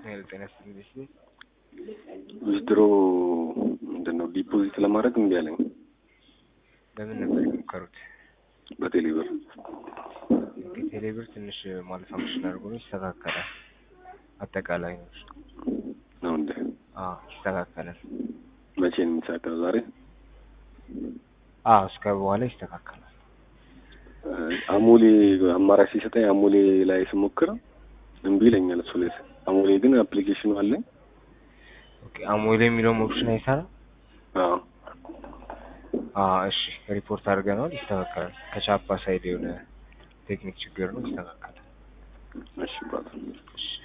ኃይለ ጤና ይስጥልኝ። ዊዝድሮ ምንድን ነው ዲፖዚት ለማድረግ እምቢ አለኝ በምን ነበር የሞከሩት? በቴሌብር እንግዲህ ቴሌብር ትንሽ ማለት ፋንክሽን አድርጎ ነው ይስተካከላል። አጠቃላይ ነው እሱ። ነው እንደ አዎ ይስተካከላል። መቼ ነው የሚሳካው? ዛሬ አዎ እስከ በኋላ ይስተካከላል። አሞሌ አማራጭ ሲሰጠኝ አሞሌ ላይ ስሞክር እምቢ ይለኛል። እሱ ላይ አሞሌ ግን አፕሊኬሽኑ አለኝ። ኦኬ አሞሌ የሚለውም ኦፕሽን አይሰራም። አዎ አዎ እሺ ሪፖርት አድርገነዋል፣ ይስተካከላል። ከቻፓ ሳይድ የሆነ ቴክኒክ ችግር ነው፣ ይስተካከላል። እሺ ብራዘር እሺ